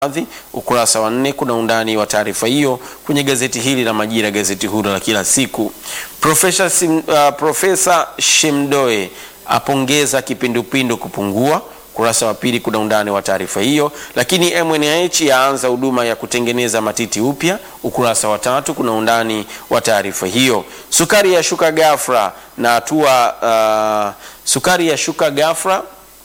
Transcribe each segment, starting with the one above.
Hadhi, ukurasa wa nne kuna undani wa taarifa hiyo kwenye gazeti hili la Majira, gazeti huru la kila siku. Profesa Sim, uh, Profesa Shemdoe apongeza kipindupindu kupungua. Ukurasa wa pili kuna undani wa taarifa hiyo. Lakini MNH yaanza huduma ya kutengeneza matiti upya. Ukurasa wa tatu kuna undani wa taarifa hiyo. Sukari ya shuka ghafla na hatua uh, sukari ya shuka ghafla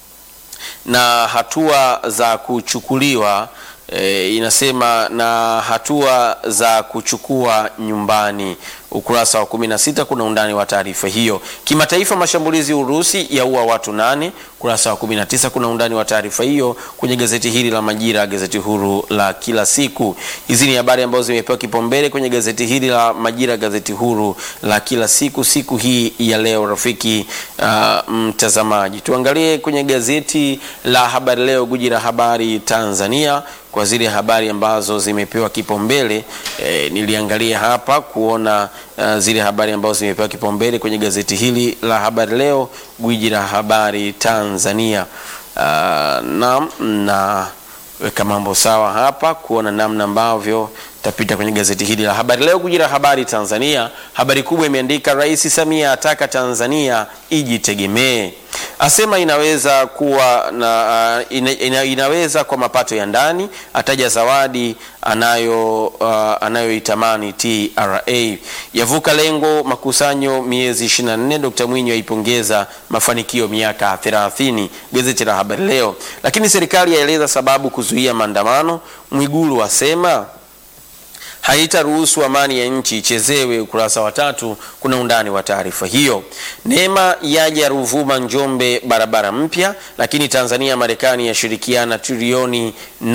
na hatua za kuchukuliwa e, inasema na hatua za kuchukua nyumbani. Ukurasa wa 16 kuna undani wa taarifa hiyo. Kimataifa, mashambulizi Urusi yaua watu nane. Ukurasa wa 19 kuna undani wa taarifa hiyo kwenye gazeti hili la Majira, gazeti huru la kila siku. Hizi ni habari ambazo zimepewa kipaumbele kwenye gazeti hili la Majira, gazeti huru la kila siku, siku hii ya leo. Rafiki uh, mtazamaji, tuangalie kwenye gazeti la Habari Leo, guji la habari Tanzania kwa zile habari ambazo zimepewa kipaumbele e, niliangalia hapa kuona uh, zile habari ambazo zimepewa kipaumbele kwenye gazeti hili la Habari Leo, gwiji la habari Tanzania. Uh, na na weka mambo sawa hapa kuona namna ambavyo tapita kwenye gazeti hili la Habari Leo, gwiji la habari Tanzania. Habari kubwa imeandika Rais Samia ataka Tanzania ijitegemee asema inaweza kuwa na, uh, ina, ina, inaweza kwa mapato ya ndani. Ataja zawadi anayo uh, anayoitamani TRA. Yavuka lengo makusanyo miezi 24. Dr. Mwinyi aipongeza mafanikio miaka 30. Gazeti la Habari Leo. Lakini serikali yaeleza sababu kuzuia maandamano. Mwigulu asema haitaruhusu amani ya nchi ichezewe. Ukurasa wa tatu kuna undani wa taarifa hiyo. Neema yaja Ruvuma Njombe barabara mpya, lakini Tanzania Marekani yashirikiana trilioni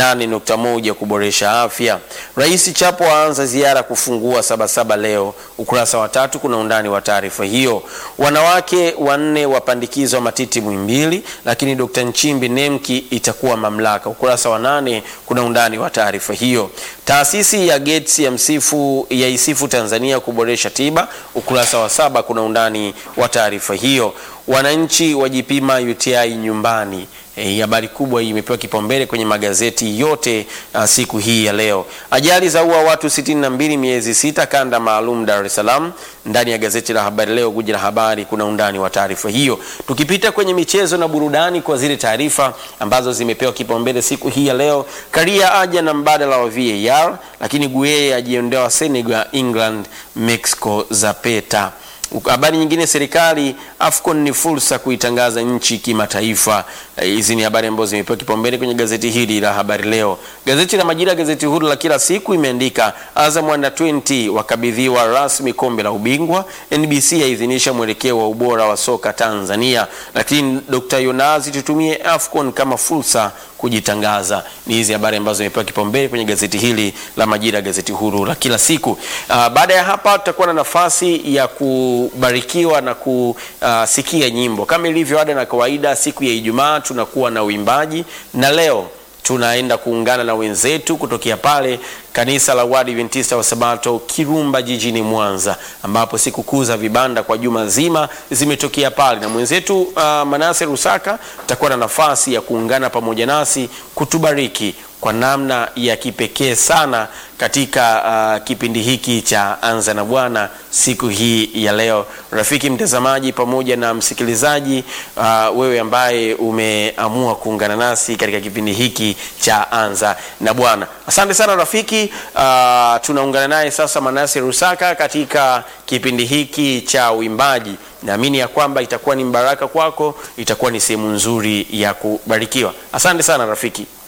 8.1 kuboresha afya. Rais Chapo aanza ziara kufungua Sabasaba leo. Ukurasa wa tatu kuna undani wa taarifa hiyo. Wanawake wanne wapandikizwa matiti Muhimbili, lakini Dr. Nchimbi Nemki itakuwa mamlaka. Ukurasa wa nane kuna undani wa taarifa hiyo. Taasisi ya Gates ya msifu ya isifu Tanzania kuboresha tiba. Ukurasa wa saba kuna undani wa taarifa hiyo. Wananchi wajipima UTI nyumbani. E, habari kubwa hii imepewa kipaumbele kwenye magazeti yote uh, siku hii ya leo. Ajali za ua watu 62 miezi sita, kanda maalum Dar es Salaam. Ndani ya gazeti la Habari Leo, guji la habari, kuna undani wa taarifa hiyo. Tukipita kwenye michezo na burudani kwa zile taarifa ambazo zimepewa kipaumbele siku hii ya leo. Karia aja na mbadala wa VAR, lakini Gueye ajiondoa Senegal, England, Mexico za peta Habari nyingine, serikali AFCON ni fursa kuitangaza nchi kimataifa. Hizi ni habari ambazo zimepewa kipaumbele kwenye gazeti hili la Habari Leo. Gazeti la Majira, gazeti huru la kila siku, imeandika Azam Under 20 wakabidhiwa rasmi kombe la ubingwa. NBC yaidhinisha mwelekeo wa ubora wa soka Tanzania. Lakini Dr. Yonazi, tutumie AFCON kama fursa kujitangaza. Ni hizi habari ambazo zimepewa kipaumbele kwenye gazeti hili la Majira, gazeti huru la kila siku. Uh, baada ya hapa tutakuwa na nafasi ya kubarikiwa na kusikia uh, nyimbo kama ilivyo ada na kawaida. Siku ya Ijumaa tunakuwa na uimbaji, na leo tunaenda kuungana na wenzetu kutokea pale kanisa la Waadventista wa Sabato Kirumba jijini Mwanza, ambapo sikukuu za vibanda kwa juma zima zimetokea pale, na mwenzetu uh, Manase Rusaka atakuwa na nafasi ya kuungana pamoja nasi kutubariki kwa namna ya kipekee sana katika uh, kipindi hiki cha Anza na Bwana siku hii ya leo. Rafiki mtazamaji pamoja na msikilizaji, uh, wewe ambaye umeamua kuungana nasi katika kipindi hiki cha Anza na Bwana, asante sana rafiki. Uh, tunaungana naye sasa Manase Rusaka katika kipindi hiki cha uimbaji. Naamini ya kwamba itakuwa ni mbaraka kwako, itakuwa ni sehemu nzuri ya kubarikiwa. Asante sana rafiki.